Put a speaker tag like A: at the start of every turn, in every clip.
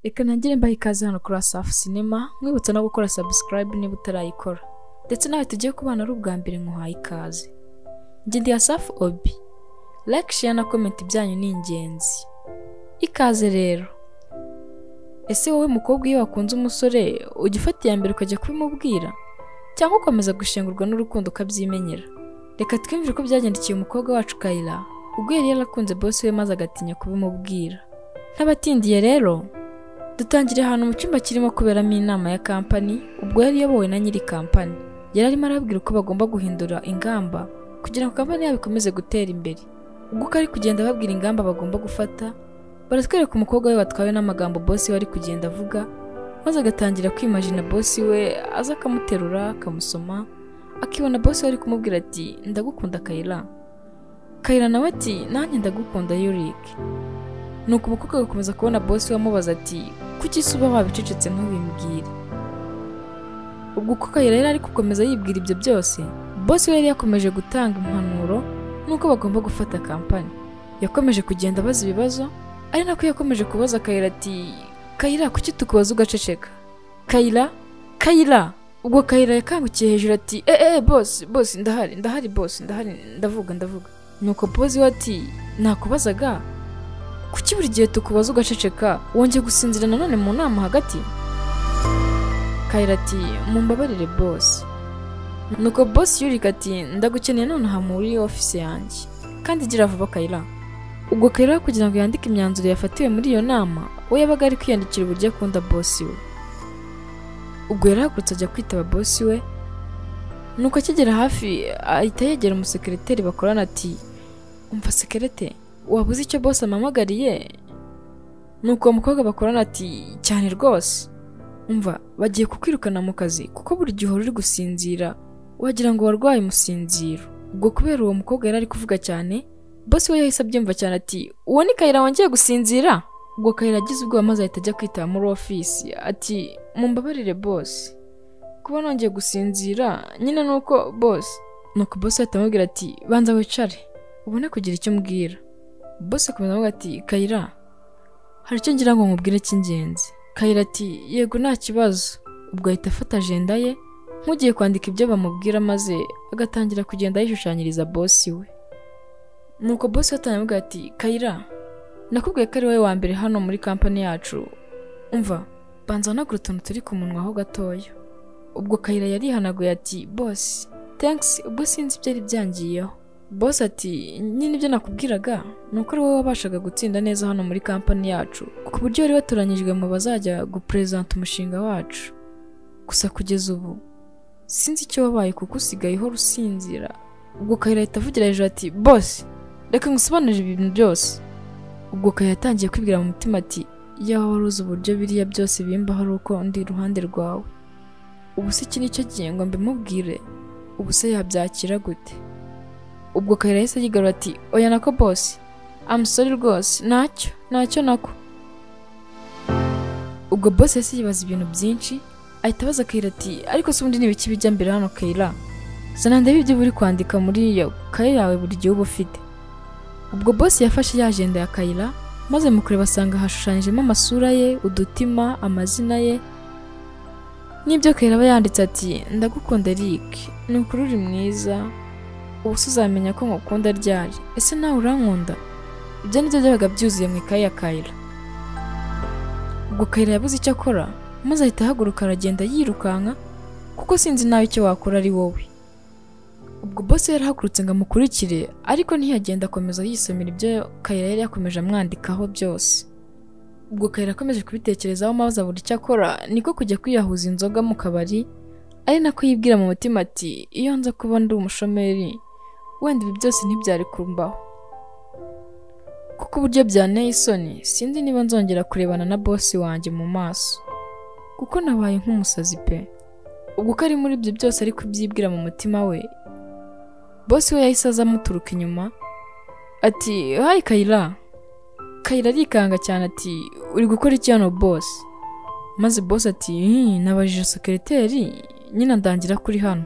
A: reka ntangire mbaha ikaze hano kuri Wasafi sinema mwibutsa no gukora subscribe niba utarayikora ndetse nawe tugiye kubana ari ubwa mbere nkuhaye ikaze njye ndi Wasafi obi like share na comment ibyanyu ni ingenzi ikaze rero ese wowe mukobwa iyo wakunze umusore ujya ufata iya mbere ukajya kubimubwira cyangwa ukomeza gushengurwa n'urukundo ukabyimenyera reka twimvire uko byagendekeye umukobwa wacu kayira ubwo yari yarakunze bosi we maze agatinya kubimubwira ntabatindiye rero dutangira ahantu mu cyumba kirimo kuberamo inama ya kampani ubwo yari iyobowe na nyiri kampani yari arimo arabwira uko bagomba guhindura ingamba kugira ngo kampani yabo ikomeze gutera imbere ubwo uko ari kugenda ababwira ingamba bagomba gufata baratwereka umukobwa we watwawe n'amagambo bosi we ari kugenda avuga maze agatangira kwimajina bosi we aza akamuterura akamusoma akibona bosi we ari kumubwira ati ndagukunda kayira kayira nawe ati nanjye ndagukunda yurike nuko umukobwa agakomeza kubona bosi we amubaza ati kuki se uba wabicecetse ntubimbwire ubwo uko kayira yari ari gukomeza yibwira ibyo byose bosi we yari yakomeje gutanga impanuro n'uko bagomba gufata kampani yakomeje kugenda abaza ibibazo ari nako yakomeje kubaza kayira ati kayira kuki tukubaza ugaceceka kayira kayira ubwo kayira yakangukiye hejuru ati eee bosi bosi ndahari ndahari bosi ndahari ndavuga ndavuga nuko bosi we ati nakubazaga kuki buri gihe tukubaza ugaceceka wongeye gusinzira nanone mu nama hagati kayira ati mumbabarire bosi nuko bosi yurika ati ndagukeneye nonaha muri ofisi yanjye kandi gira vuba kayira ubwo kayira kugira ngo yandike imyanzuro yafatiwe muri iyo nama we yabaga ari kwiyandikira uburyo akunda bosi we ubwo yarahagurutse ajya kwitaba bosi we nuko akigera hafi ahita yegera umusekereteri bakorana ati umva sekerete waba uzi icyo bose amamagariye nuko uwo mukobwa bakorana ati cyane rwose umva bagiye kukwirukana mu kazi kuko buri gihe uhora uri gusinzira wagira ngo warwaye umusinziro ubwo kubera uwo mukobwa yari ari kuvuga cyane bosi we yahise abyumva cyane ati uwo ni kayira wongeye gusinzira ubwo kayira agize ubwoba maze ahita ajya kwitaba muri ofisi ati mumbabarire bosi kuba nongeye gusinzira nyine ni uko bosi nuko bosi ahita amubwira ati banza wicare ubone kugira icyo umbwira bosi akomeza avuga ati kayira hari icyo ngira ngo nkubwire cy'ingenzi kayira ati yego nta kibazo ubwo ahita afata ajenda ye nk'ugiye kwandika ibyo bamubwira maze agatangira kugenda yishushanyiriza bosi we nuko bosi we atangira avuga ati kayira nakubwiye ko ari wowe wa mbere hano muri kampani yacu umva banza wanagura utuntu turi ku munwa ho gatoya ubwo kayira yarihanaguye ati bosi thanks ubwo sinzi ibyo ari byangiyeho bosi ati nyine ibyo nakubwiraga ni uko ari wowe wabashaga gutsinda neza hano muri kampani yacu ku buryo wari watoranyijwe mu bazajya guperezanta umushinga wacu gusa kugeza ubu sinzi icyo wabaye kuko usigaye uhora usinzira ubwo kayira ahita avugira hejuru ati bosi reka ngusobanurire ibintu byose ubwo kayira yatangiye kwibwira mu mutima ati yaho wari uzi uburyo biriya byose bimbaho ari uko ndi iruhande rwawe ubu se iki nicyo gihe ngo mbimubwire ubu se yabyakira gute ubwo kayira yahise yigarura ati oya nako bosi amusore rwose ntacyo ntacyo nako ubwo bosi yahise yibaza ibintu byinshi ahita abaza kayira ati ariko se ubundi n'ibiki bijya mbere hano kayira zana ndebe ibyo uri kwandika muri iyo kaye yawe buri gihe uba ufite ubwo bosi yafashe ya ajenda ya kayira maze mu kureba asanga hashushanyijemo amasura ye udutima amazina ye n'ibyo kayira aba yanditse ati ndagukunda Eric ni ukuri uri mwiza ubu se uzamenya ko ngukunda ryari ese nawe urankunda ibyo nibyo byabaga byuzuye mu ikaye ya kayira ubwo kayira yabuze icyo akora maze ahita ahaguruka aragenda yirukanka kuko sinzi nawe icyo wakora ari wowe ubwo bosi we yarahagurutse ngo amukurikire ariko ntiyagenda akomeza yisomera ibyo kayira yari yakomeje amwandikaho byose ubwo kayira akomeje kubitekerezaho maze abura icyo akora niko kujya kwiyahuza inzoga mu kabari ari nako yibwira mu mutima ati iyo nza kuba ndi umushomeri wenda ibi byose ntibyari kumbaho kuko uburyo byanteye isoni sinzi niba nzongera kurebana na bosi wanjye mu maso kuko nabaye nk'umusazi pe ubwo uko ari muri ibyo byose ari kubyibwira mu mutima we bosi we yahise aza amuturuka inyuma ati hayi kayira kayira arikanga cyane ati uri gukora iki hano bosi maze bosi ati "Hmm, nabajije sekereteri nyine ndangira kuri hano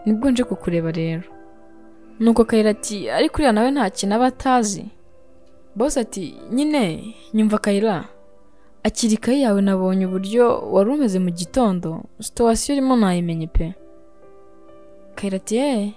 A: nibwo nje kukureba rero nuko kayira ati ariko uriya nawe nta kintu aba atazi bosi ati nyine nyumva kayira akira ikayi yawe nabonye uburyo wari umeze mu gitondo situwasiyo urimo nayimenye pe kayiratiye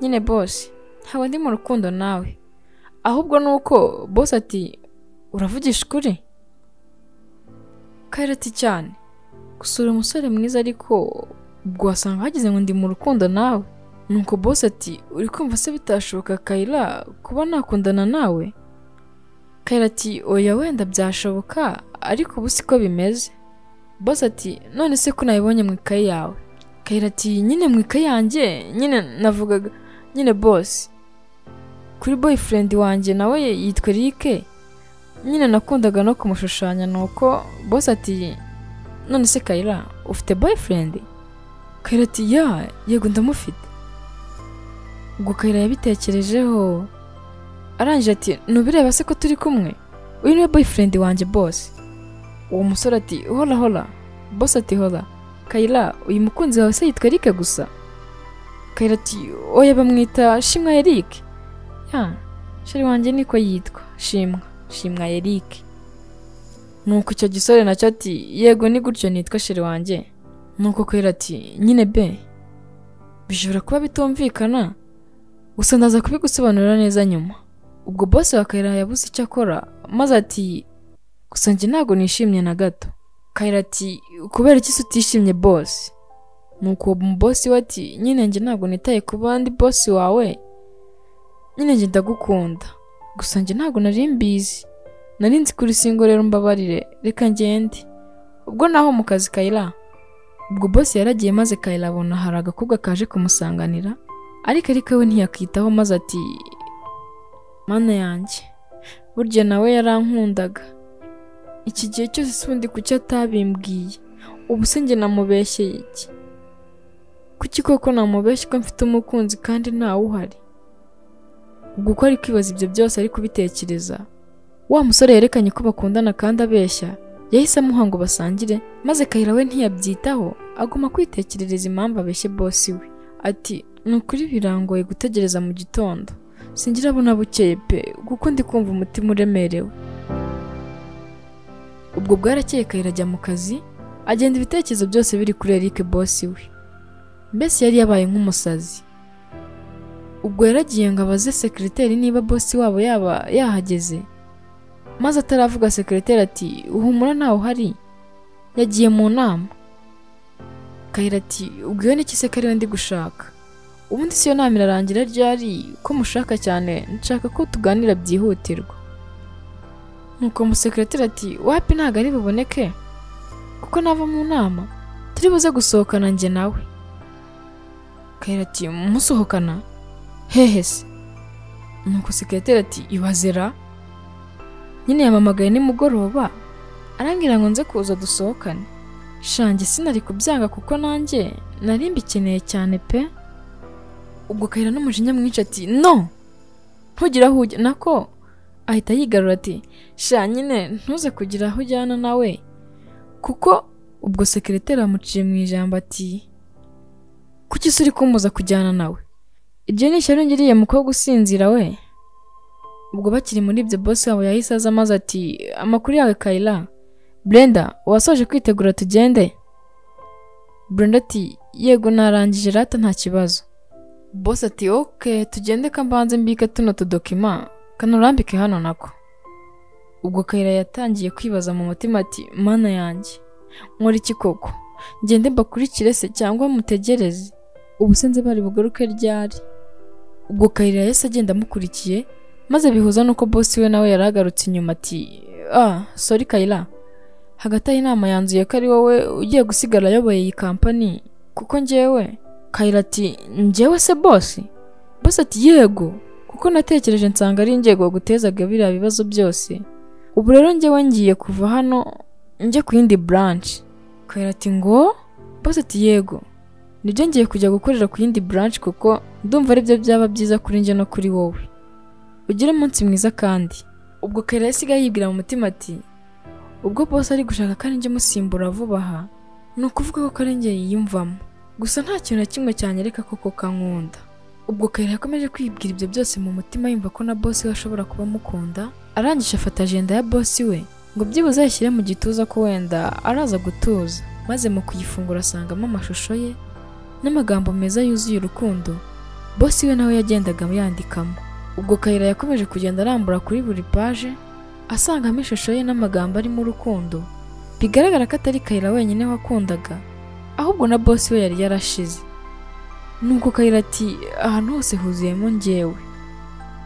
A: nyine bose haba ndi mu rukundo nawe ahubwo ni uko bose ati uravugisha ukuri kayirati cyane gusura umusore mwiza ariko ubwo wasanga hagize ngo ndi mu rukundo nawe nuko bose ati uri kumva se bitashoboka kayira kuba nakundana nawe kayira ati oya wenda byashoboka ariko ubu siko bimeze bose ati none se ko nabibonye mu ikayi yawe kayira ati nyine mu ikayi yanjye nyine navugaga nyine bose kuri boyfriend wanjye nawe yitwa Eric nyine nakundaga no kumushushanya nuko bose ati none se kayira ufite boyfriend kayira ati ya yego ndamufite ubwo kayira yabitekerejeho arangije ati ntubireba se ko turi kumwe uyu niwe boyfriend wanjye bose uwo musore ati hora hora bose ati hora kayira uyu mukunzi wawe se yitwa Eric gusa kayira ati oya bamwita shimwa Eric ya shari wanjye niko yitwa shimwa shimwa Eric nuko icyo gisore nacyo ati yego ni gutyo nitwa shari wanjye nuko kwera ati nyine be bishobora kuba bitumvikana gusa ndaza kubigusobanurira neza nyuma ubwo bose wa kayira yabuze icyo akora maze ati gusa njye ntabwo nishimye na gato kayira ati kubera iki se utishimye bose nuko uwo bosi we ati nyine njye ntabwo nitaye ku bandi bosi wawe nyine njye ndagukunda gusa njye ntabwo nari mbizi nari nzi kuri singo rero mbabarire reka ngende ubwo naho mu kazi kayira ubwo bose yaragiye maze kayira abona hari agakobwa kaje kumusanganira ariko ariko we ntiyakitaho maze ati mana yanjye burya nawe yarankundaga iki gihe cyose si undi kuki atabimbwiye ubu se njye namubeshye iki kuki koko namubeshye ko mfite umukunzi kandi ntawe uhari ubwo uko ari kwibaza ibyo byose ari kubitekereza wa musore yerekanye ko bakundana kandi abeshya yahise amuha ngo basangire maze kayira we ntiyabyitaho aguma kwitekerereza impamvu abeshye bosi we ati ni ukuri birangoye gutegereza mu gitondo singirabona bukeye pe kuko ndi kumva umutima uremerewe ubwo bwarakeye kayira ajya mu kazi agenda ibitekerezo byose biri kuri Eric bosi we mbese yari yabaye nk'umusazi ubwo yaragiye ngo abaze sekiriteri niba bosi wabo yaba yahageze maze ataravuga sekiriteri ati uhumura ntawe uhari yagiye mu nama kayira ati ubwo iyo ni se kariwe ndi gushaka ubundi si yo nama irarangira ryari ko mushaka cyane nshaka ko tuganira byihutirwa nuko umusekiriteri ati wapi ntabwo ari buboneke kuko nava mu nama turi buze gusohokana njye nawe kayira ati musohokana hehe se nuko sekiriteri ati ibazera nyine yamamagaye nimugoroba arambwira ngo nze kuza dusohokane shange sinari kubyanga kuko nanjye nari mbikeneye cyane pe ubwo kayira n'umujinya mwinshi ati no ntugire aho ujya nako ahita yigarura ati sha nyine ntuze kugira aho ujyana nawe kuko ubwo sekireteri amuciye mu ijambo ati kuki se uri kumbuza kujyana nawe ibyo ni ishyari ngiriye mukobwa usinzira we ubwo bakiri muri ibyo boss wabo yahise aza maze ati amakuru yawe kayira brenda wasoje kwitegura tugende brenda ati yego narangije rata nta kibazo boss ati oke tugende ka mbanze mbika tuno tudokima kanurambike hano nako ubwo kayira yatangiye kwibaza mu mutima ati mana yanjye nkora iki koko ngende mbakurikire se cyangwa mutegereze ubu se nze bari bugaruke ryari ubwo kayira yahise agenda amukurikiye maze bihuza n'uko boss we nawe yari agarutse inyuma ati ah sorry kayira hagati aho inama yanzuye ko ari wowe ugiye gusigara ayoboye iyi kampani kuko njyewe kayira ati njyewe se bosi bosi ati yego kuko natekereje nsanga ari inzego gutezaga biriya bibazo byose ubu rero njyewe ngiye kuva hano njye ku yindi buranshi kayira ati ngo bosi ati yego nibyo ngiye kujya gukorera ku yindi buranshi kuko ndumva aribyo byaba byiza kuri njye no kuri wowe ugire umunsi mwiza kandi ubwo kayira yasigaye yibwira mu mutima ati ubwo bose ari gushaka ko njye musimbura vuba aha ni ukuvuga ko ari njye yiyumvamo gusa nta kintu na kimwe cyanyereka koko kankunda ubwo kayira yakomeje kwibwira ibyo byose mu mutima yumva ko na bosi we ashobora kuba amukunda arangije afata ajenda ya bosi we ngo byibuze yashyire mu gituza ko wenda araza gutuza maze mu kuyifungura asangamo amashusho ye n'amagambo meza yuzuye urukundo bosi we nawe yagendaga yandikamo ubwo kayira yakomeje kugenda arambura kuri buri paje asangamo ishusho ye n'amagambo arimo urukundo bigaragara ko atari kayira wenyine wakundaga ahubwo na bosi we yari yarashize nuko kayira ati ahantu hose huzuyemo njyewe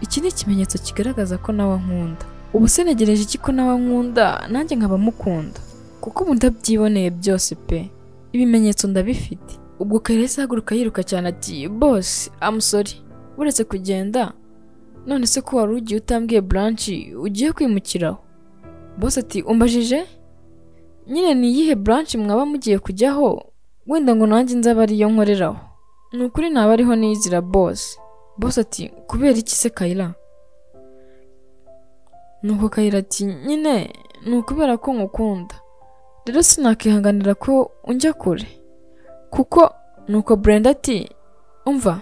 A: iki ni ikimenyetso kigaragaza ko nawe ankunda ubu sinegereje iki ko nawe ankunda nanjye nkaba mukunda kuko ubu ndabyiboneye byose pe ibimenyetso ndabifite ubwo kayira yahise ahaguruka yiruka cyane ati bose amusori uretse kugenda none se ko wari ugiye utambwiye buranshi ugiye kwimukiraho bose ati umbajije nyine ni iyihe buranshi mwaba mugiye kujyaho wenda ngo nanjye nzaba ariyo nkoreraho ni ukuri naba ariho niyizira bose bose ati kubera iki se kayira nuko kayira ati nyine ni ukubera ko ngukunda rero sinakwihanganira ko unjya kure kuko nuko Brenda ati umva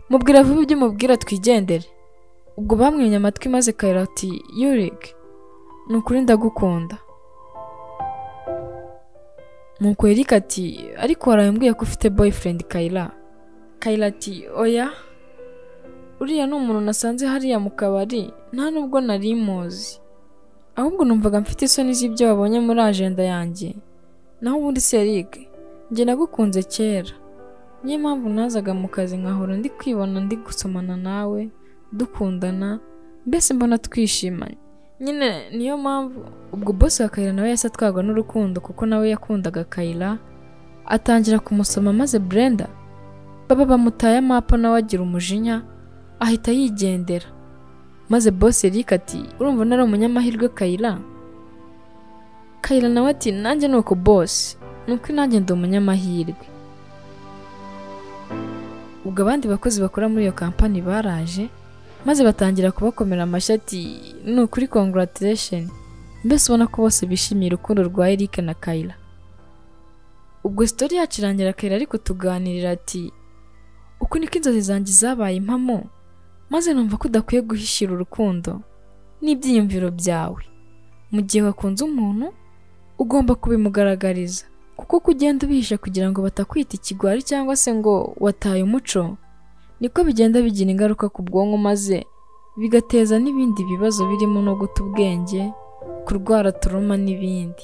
A: mubwira vuba ibyo umubwira twigendere ubwo bamwimye amatwi maze kayira ati yurike ni ukuri ndagukunda nuko Eric ati ariko warambwiye ko ufite boyfriend kayira kayira ati oya uriya ni umuntu nasanze hariya mu kabari nta nubwo nari muzi ahubwo numvaga mfite isoni z'ibyo wabonye muri ajenda yanjye naho ubundi se Eric njye nagukunze kera niyo mpamvu nazaga mu kazi nkahora ndi kwibona ndi gusomana nawe dukundana mbese mbona twishimanye nyine niyo mpamvu ubwo bosi wa kayira nawe yahise atwarwa n'urukundo kuko nawe yakundaga kayira atangira kumusoma maze Brenda baba bamutaye amapa nawe agira umujinya ahita yigendera maze boss Eric ati urumva nari umunyamahirwe Kayira Kayira nawe ati nanjye nuko boss nuko nanjye ndi umunyamahirwe ubwo abandi bakozi bakora muri iyo kampani baraje maze batangira kubakomera amashyi ati ni ukuri congratulation mbese ubona ko bose bishimiye urukundo rwa Eric na Kayira ubwo sitori yacu irangira Kayira ariko tuganirira ati uku niko inzozi zanjye zabaye impamo maze numva ko udakwiye guhishira urukundo n'ibyiyumviro byawe mu gihe wakunze umuntu ugomba kubimugaragariza kuko uko ugenda ubihisha kugira ngo batakwita ikigwari cyangwa se ngo wataye umuco niko bigenda bigira ingaruka ku bwonko maze bigateza n'ibindi bibazo birimo no guta ubwenge kurwara turuma n'ibindi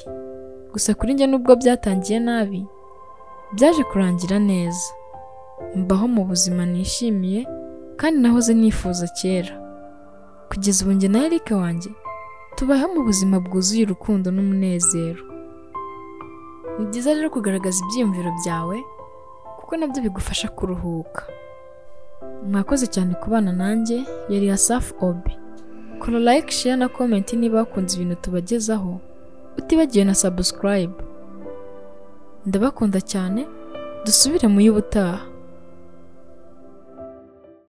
A: gusa kuri njye nubwo byatangiye nabi byaje kurangira neza mbaho mu buzima nishimiye kandi nahoze nifuza kera kugeza ubu njye na Eric wanjye tubaho mu buzima bwuzuye urukundo n'umunezero ni byiza rero kugaragaza ibyiyumviro byawe kuko nabyo bigufasha kuruhuka mwakoze cyane kubana nanjye yari Asaf Obi kora like share na comment niba wakunze ibintu tubagezaho utibagiwe na subscribe ndabakunda cyane dusubire mu y'ubutaha